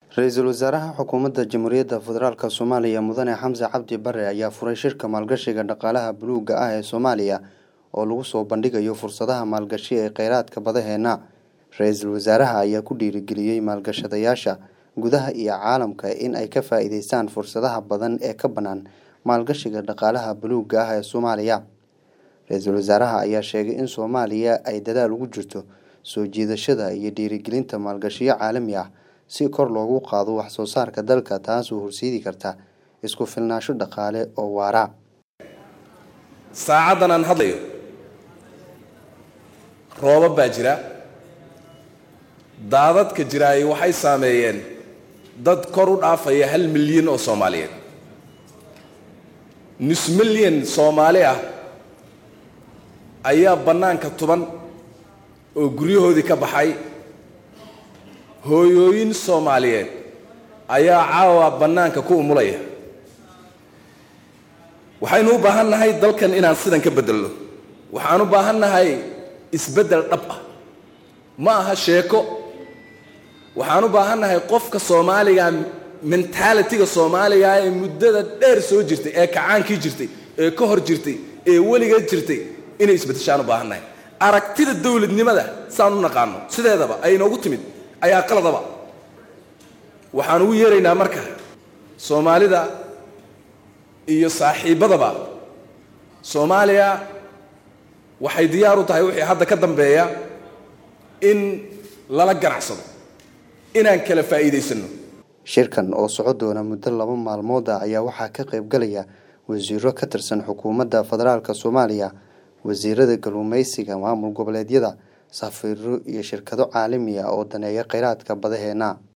ra-iisul wasaaraha xukuumadda jamhuuriyadda federaalk soomaaliya mudane xamse cabdi bare ayaa furay shirka maalgashiga dhaqaalaha buluugga ah ee soomaaliya oo lagu soo bandhigayo fursadaha maalgashi ee kheyraadka badaheena ra-iisul wasaaraha ayaa ku dhiirigeliyey maalgashadayaasha gudaha iyo caalamka in ay ka faa-iideystaan fursadaha badan ee ka bannaan maalgashiga dhaqaalaha buluugga ah ee soomaaliya ra-iisul wasaaraha ayaa sheegay in soomaaliya ay dadaal ugu jirto soo jiidashada iyo dhiirigelinta maalgashiyo caalami ah si kor loogu qaado wax soo saarka dalka taasoo horseedi karta isku filnaansho dhaqaale oo waara saacaddan aan hadlayo roobab baa jira daadadka jiraaye waxay saameeyeen dad kor u dhaafaya hal milyan oo soomaaliyeed nus milyan soomaali ah ayaa bannaanka tuban oo guryahoodii ka baxay hooyooyin soomaaliyeed ayaa caawa bannaanka ku umulaya waxaynu u baahan nahay dalkan inaan sidan ka beddelno waxaan u baahan nahay isbeddel dhab ah ma aha sheeko waxaan u baahan nahay qofka soomaaliga mentalitiga soomaaliga ee muddada dheer soo jirtay ee kacaankii jirtay ee ka hor jirtay ee weligeed jirtay inay isbeddeshaan u baahan nahay aragtida dowladnimada saan u naqaano sideedaba ay inoogu timid ayaa qaladaba waxaan ugu yeeraynaa marka soomaalida iyo saaxiibbadaba soomaaliya waxay diyaar u tahay wixii hadda ka dambeeya in lala ganacsado inaan kala faa'iidaysanno shirkan oo soco doona muddo laba maalmood ah ayaa waxaa ka qayb galaya wasiiro ka tirsan xukuumadda federaalk soomaaliya wasiirada kalluumeysiga maamul goboleedyada safiiro iyo shirkado caalami ah oo daneeya kheyraadka badaheena